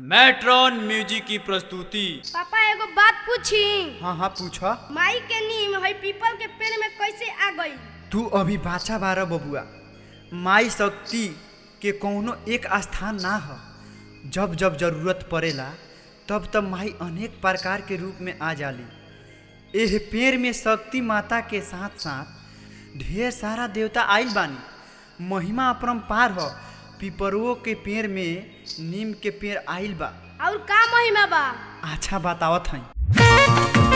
matron music की प्रस्तुति पापा एगो बात पूछी हाँ हाँ पूछ माई के नीम है पीपल के पेड़ में कैसे आ गई तू अभी बाचा बारह बबुआ माई शक्ति के कौनो एक स्थान ना ह जब जब जरूरत पड़ेला तब तब माई अनेक प्रकार के रूप में आ जाली एह पेड़ में शक्ति माता के साथ साथ ढेर सारा देवता आइल बानी महिमा अपरम्पार ह पिपरुओ के पेड़ में नीम के पेड़ आइल बा और का महिमा बा अच्छा बतावत हई